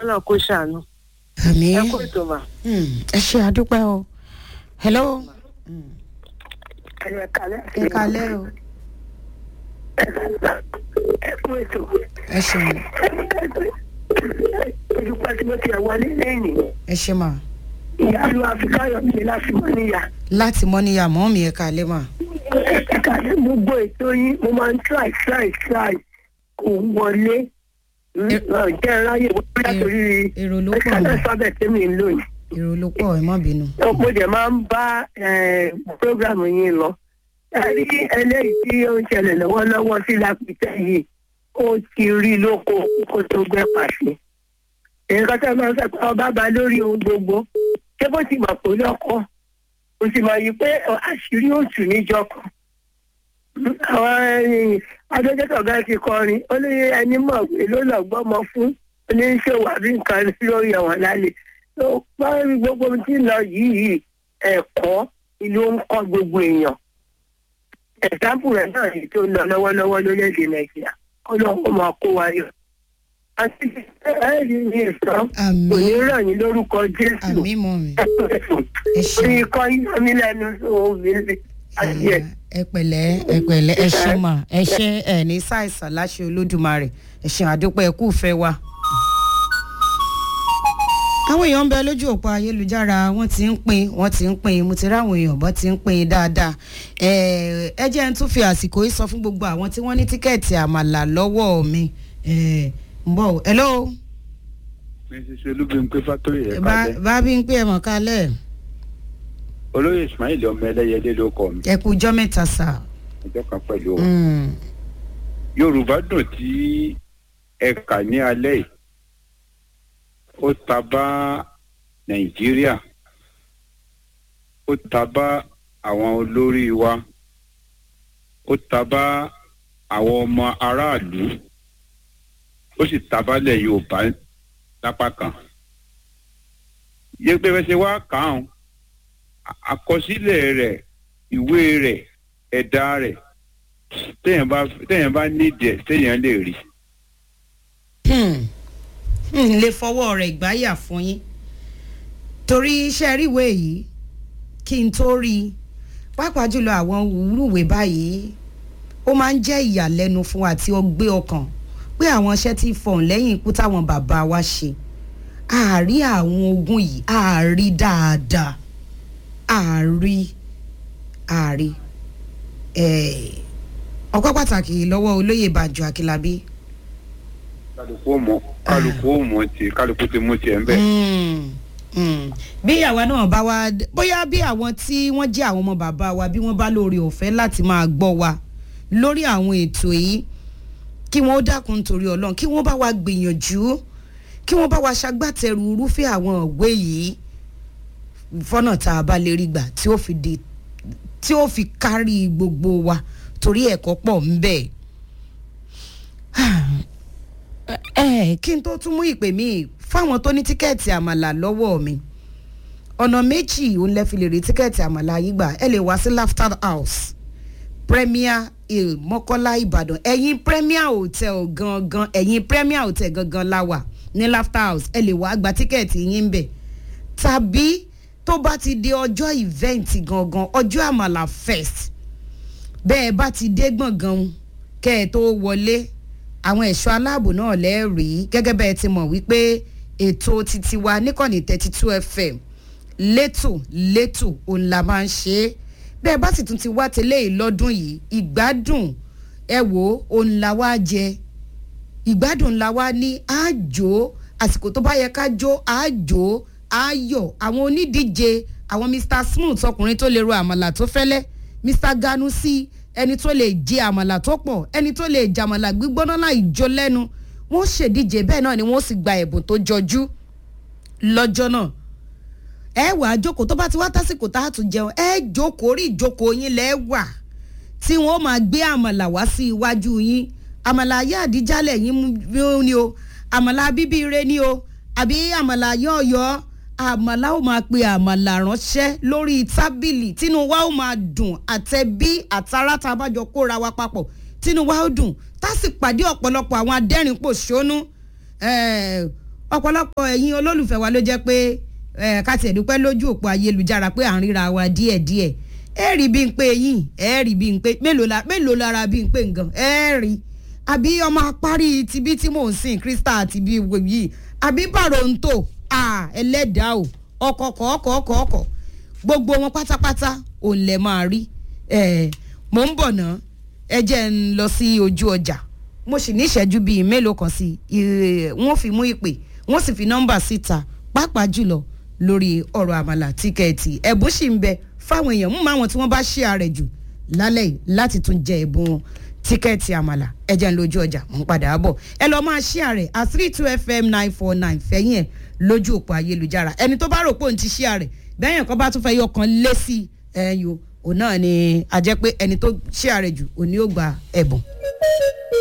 ọlọ́run kó ṣàánú àmì ẹ kó ètò mà. ẹ ṣe àdúpẹ́ o hello ẹ kálẹ̀ ẹ kalẹ́ o ẹ kó ètò. ẹ ṣeun olùkọ́ tí mo ti ẹ̀ wọlé lẹ́yìn ẹ ṣe mà ìyá ló àfikáyọ̀ mi láti mọ́ níyà. láti mọ́ níyà mọ́ mi ẹ kalẹ́ mà ẹ kálẹ̀ mo gbọ́ ètò yín mo máa ń try try try kò wọlé jẹ́ ráyè wọlé látòrí èrò ló pọ̀ ẹ̀ka mà sábẹ̀ tẹ́mi ń lò yìí. èrò ló pọ̀ ẹ má bínú mo dẹ̀ máa ń bá prógrámù yín lọ. ẹ rí eléyìí tí ó ń ṣẹlẹ̀ lọ́wọ́lọ́wọ́ sí lápìtẹ́ yìí ó ti rí lóko kó tó gbẹ́ pàṣẹ. nǹkan tó máa ń sọ pé ọba bá lórí ohun gbogbo ṣé bó ti mọ̀ pé lọ́kọ́ o sì mọ̀ yìí pé àṣírí òtù níjọ kan. àwọn adójútọ̀ gan ti kọrin ó ní ẹni mọ̀ pé ló lọ gbọ́mọ fún oníṣòwò àbí nǹkan lórí ẹ̀wọ̀n lálẹ́ tó pọ́n gbogbo ohun tí ń lọ yìí ẹ̀kọ́ ìlú ń kọ́ gbogbo èèyàn ẹ̀sáǹpù rẹ̀ náà yìí tó ń lọ lọ́wọ́lọ́wọ́ lórílẹ̀‐èdè nàìjíríà ọlọ́run máa kó wa yọ. àti ẹ̀rí ní ìsọ àmì kò ní ràn yín lórúkọ jésù àmì mọ́ mi ẹ orí ṣeun ikọ́ yín mi lẹ́nu òbí àti ẹ̀. ẹ pẹ̀lẹ́ ẹ pẹ̀lẹ́ ẹ ṣe mà ẹ ṣe ẹ ní ṣàìsàn láṣẹ olódùmarè ẹ ṣe àdúpẹ́ ẹ kú fẹ́ wa. àwọn èèyàn ń bẹ lójú òpó ayélujára wọ́n ti ń pín wọ́n ti ń pín mo ti ráwọn èèyàn bọ́ ti ń pín dáadáa ẹ ẹ jẹ́ ń tún fi àsìkò yìí sọ fún gbogbo àwọn tí wọ́n ní tíkẹ́ẹ̀tì àmàlà lọ́wọ́ mi ẹ ń bọ̀ hello mrs olúbímpé fatoyi ẹ bá kalẹ bá bí ń pè ẹ̀ mọ̀ kálẹ̀ olóyè ismail ọmọ ẹlẹyẹlé ló kọ mi ẹ kú jọ́ mẹ́ta sà. ọjọ́ kan pẹ̀lú wa Mm. yorùbá dùn tí ẹ kà ní alẹ́ yìí ó ta bá nàìjíríà ó ta bá àwọn olórí wa ó ta bá àwọn ọmọ aráàlú ó sì ta bálẹ̀ yorùbá lápá kan yẹgbẹ́ fẹsẹ̀ wá kàn án àkọsílẹ̀ rẹ̀ ìwé rẹ̀ ẹ̀dá rẹ̀ téèyàn bá téèyàn bá nídìí ẹ̀ téèyàn lè rí. Hmm. n lè fọwọ́ rẹ̀ gbáyà fún yín torí iṣẹ́ ríwèé yìí kí n tó rí i pàápàá jùlọ àwọn wúrúwèé báyìí ó máa ń jẹ́ ìyàlẹ́nu fún àti ọgbẹ́ ọkàn pé àwọn iṣẹ́ tí fọ̀n lẹ́yìn ikú táwọn bàbá wa ṣe àárí àwọn ogun yìí àárí dáadáa àárí àárí ẹ̀ ọpẹ́ pàtàkì lọ́wọ́ olóyè bàjọ́ akílábí kálukú ó mọ kálukú ó mọ ti kálukú ti mú tiẹ̀ ń bẹ̀. Mm, mm. bí àwa náà bá wá bóyá bí àwọn tí wọ́n jẹ́ àwọn ọmọ bàbá wa bí wọ́n bá lóore ọ̀fẹ́ láti máa gbọ́ wa lórí àwọn ètò yìí kí wọ́n ó dákun torí ọlọ́run kí wọ́n bá wa gbìyànjú kí wọ́n bá wa ṣagbátẹrù irúfẹ́ àwọn òwe yìí fọ́nà tá a bá lè rí gbà tí ó fi di tí ó fi kárí gbogbo wa torí ẹ̀kọ́ pọ̀ ń bẹ́ẹ̀ ẹ kí n tó tún mú ìpè mí fáwọn tó ní tíkẹ́ẹ̀tì àmàlà lọ́wọ́ mi ọ̀nà méjì òun lẹ fi lè rí tíkẹ́ẹ̀tì àmàlà yìí gbà ẹ lè wá sí laughter house premier hill mọ́kọ́lá ìbàdàn ẹ̀yìn premier hotel gangan ẹ̀yìn premier hotel gangan la wà ní laughter house ẹ lè wá gba tíkẹ́ẹ̀tì yín ń bẹ̀ tàbí tó bá ti di ọjọ́ event gangan ọjọ́ àmàlà fest bẹ́ẹ̀ bá ti dé gbọ̀ngàn kẹ́ ẹ tó wọlé àwọn ẹ̀ṣọ́ aláàbò náà lẹ́ẹ̀rí gẹ́gẹ́ bẹ́ẹ̀ ti mọ̀ wípé ètò titi wa níkànnì thirty two fm létò létò òun la máa ń ṣe é bẹ́ẹ̀ bá sì tún ti wá tẹ́lẹ̀ yìí lọ́dún yìí ìgbádùn ẹ wò ó òun la wá jẹ ìgbádùn la wá ní àjò àsìkò tó bá yẹ ká jó àjò ayọ̀ àwọn onídíje àwọn mr smooth ọkùnrin tó lè ro àmàlà tó fẹ́lẹ́ mr ganusi ẹni tó lè jẹ àmàlà tó pọ̀ ẹni tó lè jàmàlà gbígbóná láì jó lẹ́nu wọ́n ṣèdíje bẹ́ẹ̀ náà ni wọ́n sì gba ẹ̀bùn tó jọjú lọ́jọ́ náà ẹ wà á jókòó tó bá ti wá tásìkò tá a tún jẹun ẹ jókòó rí ìjókòó yín lẹ́ wà tí wọ́n máa gbé àmàlà wá sí iwájú yín àmàlà ayé àdíjálẹ̀ yín mú ni o àmàlà bíbí ire ni o àbí àmàlà yọ̀ọ̀yọ̀ àmàlà ó máa pe àmàlà ránṣẹ́ lórí tábìlì tínú wa ó máa dùn àtẹ̀bí àtàrà tá a bá jọ kóra wa papọ̀ tínú wa ó dùn tá a sì pàdé ọ̀pọ̀lọpọ̀ àwọn adẹ́rìn pòṣónú ọ̀pọ̀lọpọ̀ ẹ̀yin olólùfẹ́ wa ló jẹ́ pé ẹ̀ ká tiẹ̀ dúpẹ́ lójú òpó ayélujára pé à ń ríra wa díẹ̀díẹ̀ ẹ rí bí n pé yín ẹ rí bí n pé mélòó la mélòó lára bí n pé nǹkan ẹ rí àbí ọmọ apárí tibí tí mò ń sìn krista àti bí yìí àbí bàròǹtò ẹlẹ́dàá o ọkọ̀ọ̀kọ̀ ọkọ̀ ọkọ̀ gbogbo wọn pátápátá òun lẹ̀ máa rí mò ń bọ̀ ná ẹ jẹ́ ń lọ sí ojú ọjà mo sì ní ìṣẹ́jú bíi mélòó kan sí wọ́n fi mú ìpè wọ́n sì fi nọ́mbà síta pàápàá jùlọ lórí ọ̀rọ̀ àmàlà tíkẹ́ẹ̀tì ẹ̀bùn sì ń bẹ fáwọn èèyàn mú máwọn tí wọ́n bá ṣí ààrẹ jù lálẹ́ yìí láti tún jẹ ẹ̀bùn tíkẹ́ẹ̀tì àmàlà ẹ jẹ́ ń lójú ọjà ń padà bọ̀ ẹ lọ́ọ́ máa ṣí ààrẹ at three two fm nine four nine fẹ́yìn ẹ̀ lójú òpó ayélujára ẹni tó bá rò pé òun ti ṣí ààrẹ bẹ́yẹn kan bá tún fẹ́ yọ kan lé sí ẹ̀yìn o òun náà ni a jẹ́ pé ẹni tó ṣí ààrẹ jù òun ni ó gba ẹ̀bùn.